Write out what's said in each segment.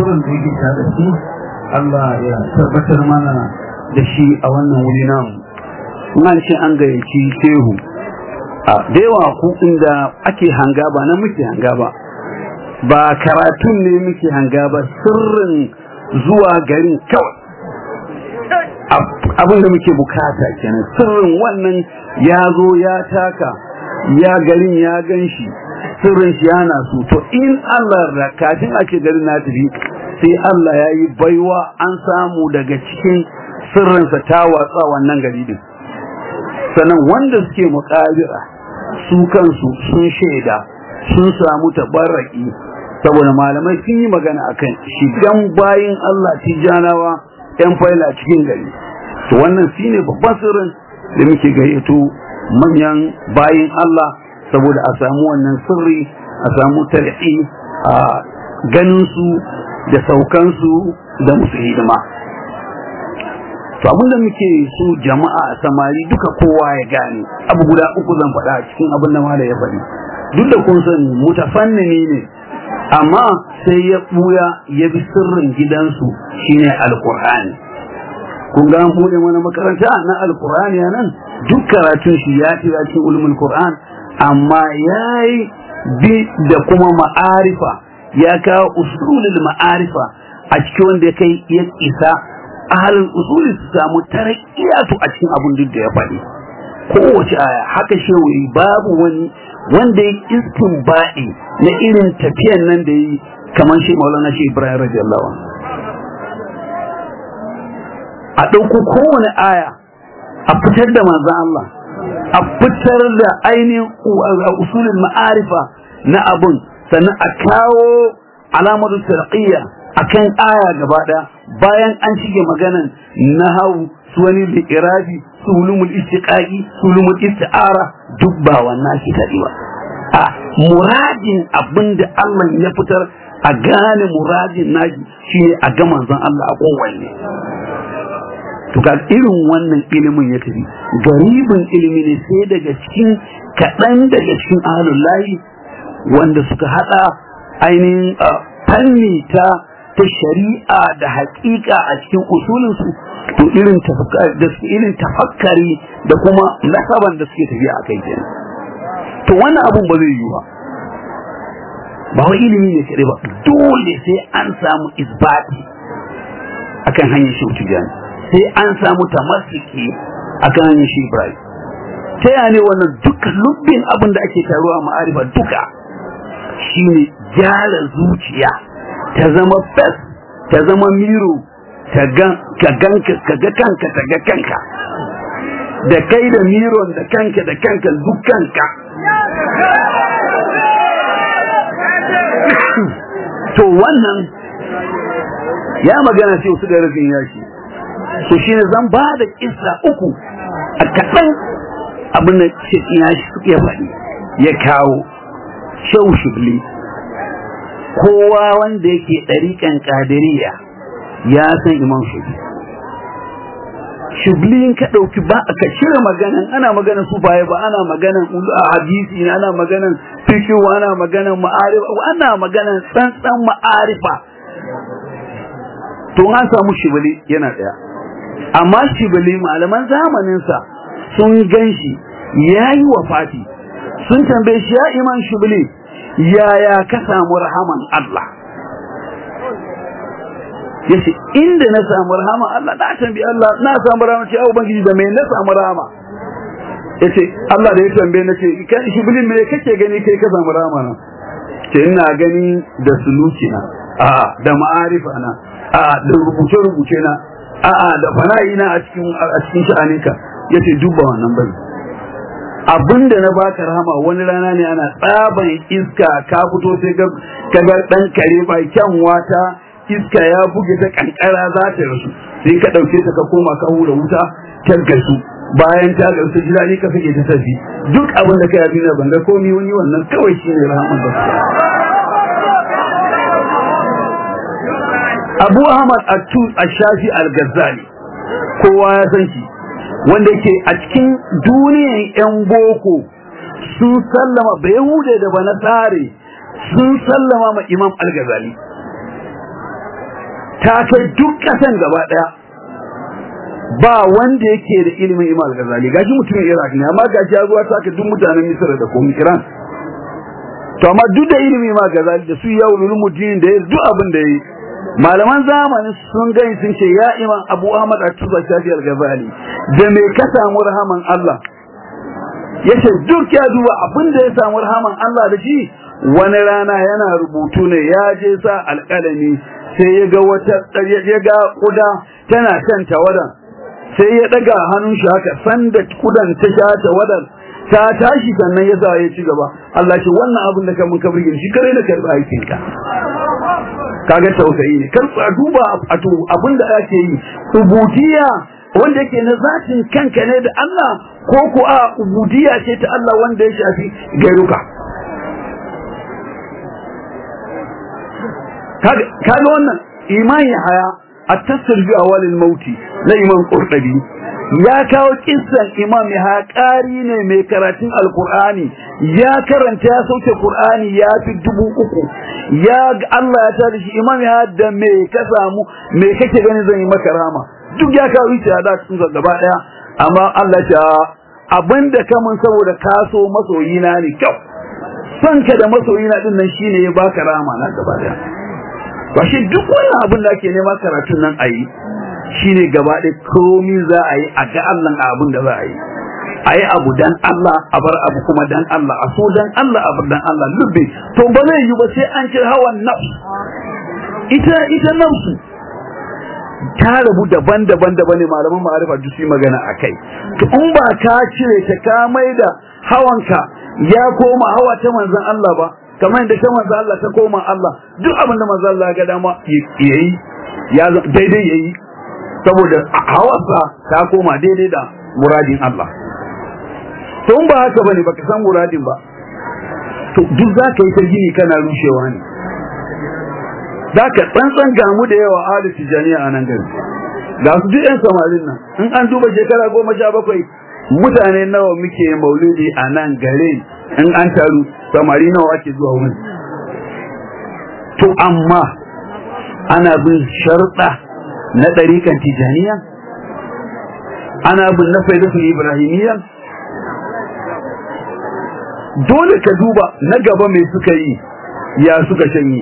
sirrin da yake tare da shi Allah ya tabbatar mana da shi a wannan wuri namu nan ce an gayyaci shehu a da yawa ku inda ake hanga ba na muke hanga ba ba karatun ne muke hanga ba sirrin zuwa garin kawai abin da muke bukata kenan sirrin wannan ya zo ya taka ya garin ya gan shi sirrin shi yana so to in Allah da kafin ake garin na tafi sai Allah ya yi baiwa an samu daga cikin sirrinsa ta watsa wannan gari din sannan wanda suke mukabira su kansu sun shaida sun samu tabarraki saboda malamai sun yi magana akan shigan bayin Allah tijanawa yan faila cikin gari to wannan shine babban sirrin da muke gayyato manyan bayin Allah saboda a samu wannan sirri a samu talhi a ganin su da saukan su da musu hidima to abinda muke so jama'a samari duka kowa ya gane abu guda uku zan faɗa a cikin abin da malai ya faɗi duk da kun sani mutafannini ne amma sai ya buya ya bi sirrin gidansu shine alqur'ani kun ga an bude mana makaranta na alqur'ani nan duk karatun shi ya tira cikin ulumul qur'an amma yayi bi da kuma ma'arifa ya kawo usulul ma'arifa a cikin wanda kai ya isa ahalin usuli su samu tarakkiyatu a cikin abin duk da ya faɗi kowace aya haka shehu babu wani wanda ya istinbaɗi na irin tafiyan nan da yi kamar shi maulana shi ibrahim radiyallahu a ɗauko kowane aya a fitar da manzan Allah a fitar da ainihin usulin ma'arifa na abun sannan a kawo alamar tarqiyya akan aya gaba ɗaya bayan an shige maganan nahawu su wani li'irabi su ulumul istiqaqi su ulumul isti'ara duk ba wannan shi kadi ba a muradin abinda Allah ya fitar a gane muradin naji shine a ga manzon Allah a kowanne to ga irin wannan ilimin ya tafi garibin ilimi ne sai daga cikin kaɗan daga cikin ahlul layi wanda suka hada ainihin fanni ta ta shari'a da haƙiƙa a cikin usulinsu to irin da irin tafakkari da kuma nasaban da suke tafiya a kai kenan to wannan abun ba zai yi ba ba wai ilimi ne kare ba dole sai an samu isbati akan hanyar shi tijani sai an samu tamassiki akan hanyar shi ibrahim ta yaya ne wannan duka lubbin abin da ake taruwa ma'arifa duka shine gyara zuciya ta zama fes ta zama miro ka ganka ka ga kanka ta ga kanka da kai da miron da kanka da kanka duk kanka to wannan ya magana sai su da rufin yashi to shine zan ba da kissa uku a kaɗan abin da yashi ya faɗi ya kawo shau shubli kowa wanda yake ɗariƙan ƙadiriya ya san imam shubli shubli in ka ɗauki ba ka cire maganan ana maganan su baya ba ana maganan hadisi ne ana maganan fikihu ana maganan ma'arifa ana maganan tsantsan ma'arifa to an samu shubli yana ɗaya amma shubli malaman zamaninsa sun gan shi ya yi wafati sun tambaye shi ya iman shubli yaya ka samu rahaman Allah yace inda na samu rahama Allah na tambi Allah na samu rahama ce ubangiji da me na samu rahama yace Allah da ya tambaye na ce kai shubli me kake gani kai ka samu rahama na ce ina gani da suluki na a da ma'arifa na a da rubuce rubuce na a da fana'i na a cikin a cikin sha'aninka yace duba wannan bane abinda na baka rahama wani rana ne ana tsaban iska ka fito sai ga kaga dan kare ba kyan wata iska ya buge ta kankara za ta rasu sai ka dauke ta ka koma ka hura wuta ta gasu bayan ta gasu jira ne ka fike ta tafi duk abin da kai a duniya ban ga komai wani wannan kawai shine rahaman da Abu Ahmad Ash-Shafi Al-Ghazali kowa ya san shi wanda yake a cikin duniyan 'yan boko sun sallama ba yahude da ba tsare sun sallama ma imam al-ghazali ta kai duk kasan gaba daya ba wanda yake da ilimin Imam Ghazali gashi mutumin Iraq ne amma gashi ya zuwa ta duk mutanen Misr da kuma Iran to amma duk da ilimin Imam Ghazali da su ya ulumuddin da duk abin da yi malaman zamanin sun gani sun ce ya Imam Abu Ahmad At-Tuba Shafi Al-Ghazali da me ka samu rahaman Allah yace duk ya duba abin da ya samu rahaman Allah da shi wani rana yana rubutu ne ya je sa alƙalami sai ya ga wata ya ga kuda tana kan tawadan sai ya daga hannun shi haka sanda kudan ta sha tawadan ta tashi sannan ya sa ya ci gaba Allah ce wannan abin da ka mun kabri shi kare da karba aikin ka kaga tausayi ne kar a duba a to abin da ake yi ubudiyya wanda yake na zatin kanka ne da Allah ko ko a ubudiyya ce ta Allah wanda ya shafi gairuka kaga wannan imani haya at-tasir bi awalil mauti na imam qurtubi ya kawo kissan imam ya ƙari ne mai karatun alqur'ani ya karanta ya sauke qur'ani ya fi dubu uku ya Allah ya tada shi imam ya da me ka samu me kake gani zan yi maka rama duk ya kawo ita da cikin gaba daya amma Allah ya abinda kamun saboda kaso masoyina ne kyau son ka da masoyina din nan shine ya baka rama na gaba daya ba shi duk wannan abin da ake nema karatun nan a yi shi ne gaba ɗaya komi za a yi a ga Allah a abin da za a yi a yi abu dan Allah a bar abu kuma dan Allah a so dan Allah a bar dan Allah lubbe to ba zai yi ba sai an ce hawan nafs ita ita nafsu ta rabu daban-daban daban ne malaman ma'arifa duk su magana a kai to in ba ka cire ta ka mai da hawanka ya koma hawa ta manzon Allah ba kamar yadda ta manzo Allah ta koma Allah duk abin da manzo Allah ga dama yayi ya daidai yayi saboda hawarsa ta koma daidai da muradin Allah to in ba haka bane baka san muradin ba to duk zaka yi ta gini kana rushewa ne zaka tsantsan gamu da yawa ahli tijaniya a nan gari ga su duk yan samarin nan in an duba shekara goma sha bakwai mutane nawa muke maulidi a nan garin in an taru samari nawa ake zuwa wurin to amma ana bin sharɗa na ɗarikan tijaniya ana bin na faidatul ibrahimiyya dole ka duba na gaba mai suka yi ya suka shanye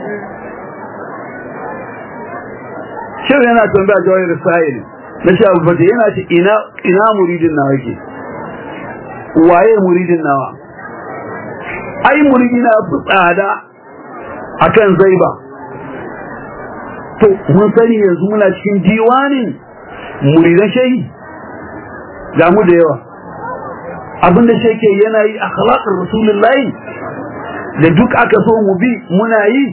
shirin yana tambaya jawai risayil na sha abu yana ce ina muridin nawa yake waye muridin nawa ai muridi na fi tsada akan zaiba to mun sani yanzu muna cikin diwanin muridan shehi ga mu da yawa abinda sheke yana yi akhlaqar rasulullahi da duk aka so mu bi muna yi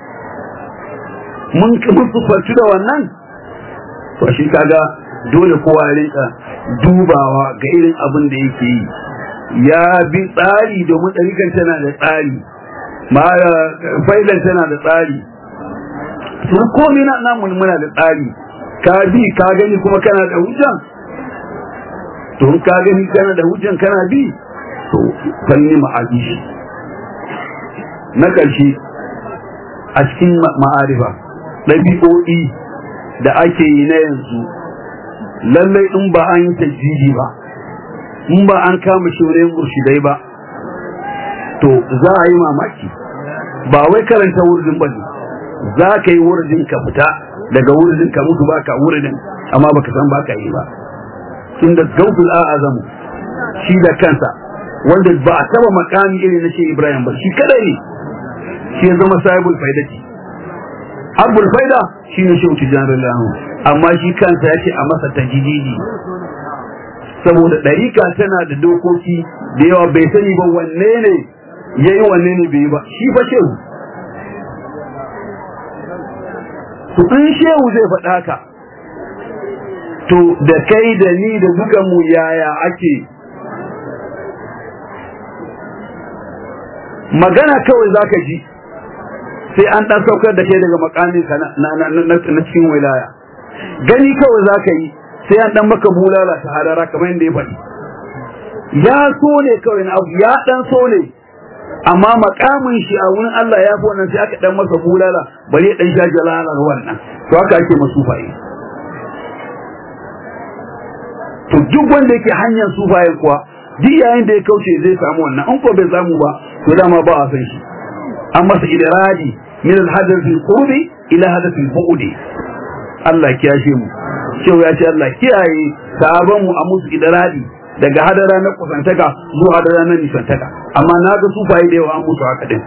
mun mun tsufarci da wannan to shi kaga dole kowa ya rinka dubawa ga irin abin da yake yi ya bi tsari domin ɗarikan tana da tsari failan tana da tsari sun komi na namun muna da tsari ka bi ka gani kuma kana da hujjan to ka gani kana da hujjan kana bi to fanni ma'aji shi na ƙarshe a cikin ma'arifa ɗabi'o'i da ake yi na yanzu lallai in ba an yi tajjiji ba in ba an kama shirin murshidai ba to za a yi mamaki ba wai karanta wurin ba ne za ka yi wurin ka fita daga wurin ka mutu ba ka wurin amma baka san ba ka yi ba tun da gautul a'azamu shi da kansa wanda ba a taba makami irin na shi ibrahim ba shi kadai ne shi ya zama sahibul faidati abul faida shi ne shehu tijjani lahu amma shi kansa ya ce a masa tajididi saboda ɗarika tana da dokoki da yawa bai sani ba wanne ne ya yi wanne ne bai yi ba shi fa shehu to in shehu zai faɗa ka to da kai da ni da duka mu yaya ake magana kawai zaka ji sai an ɗan saukar da kai daga makamin ka na cikin wilaya gani kawai zaka yi sai an ɗan maka bulala ta hadara kamar yadda ya faɗi ya so ne kawai na abu ya ɗan so ne amma makamin shi a wurin Allah ya fi wannan sai aka ɗan masa bulala bari ya ɗan sha jalalar wannan to haka ake masu sufaye to duk wanda yake hanyar sufaye kuwa duk yayin da ya kauce zai samu wannan in ko bai samu ba to dama ba a san shi an masa idradi min al-hadath al-qurbi ila hadath al-bu'di Allah kiyashe mu cewa ya ce Allah kiyaye sahaban mu a musu idradi daga hadara na kusantaka zuwa hadara na nisantaka amma na ga sufaye da yawa an musu haka din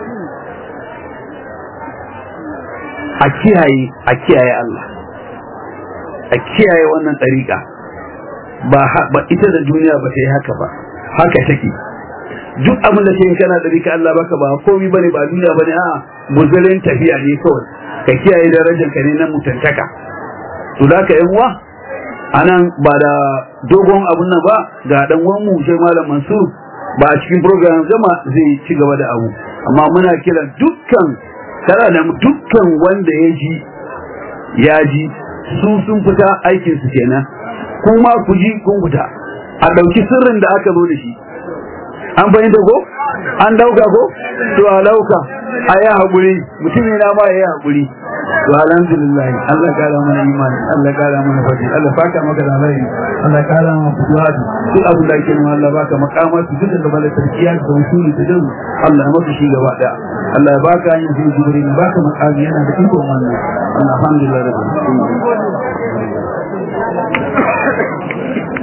a kiyaye a kiyaye Allah a kiyaye wannan tsarika ba ba ita da duniya ba ta yi haka ba haka take duk abin da ke kana da rika Allah baka ba komai bane ba duniya bane a muzarin tafiya ne kawai ka kiyaye darajar ka ne na mutantaka to da ka yan uwa anan ba da dogon abun nan ba ga dan uwan mu sai malam Mansur ba a cikin program zama zai ci gaba da abu amma muna kiran dukkan tara da dukkan wanda ya ji ya ji su sun fita aikin su kenan kuma ku ji kun fita a ɗauki sirrin da aka zo da shi an fahimta ko an dauka ko to a dauka a yi haƙuri mutum yana ma ya yi haƙuri to alhamdulillah Allah kara mana imani Allah kara mana fadi Allah faka maka da rai Allah kara mana fuduhat duk abin da ake nuna Allah baka makama su duk da bala tarkiya da usuli da din Allah maka shi gaba da Allah ya baka yin jibril baka makami yana da iko wannan alhamdulillah rabbil alamin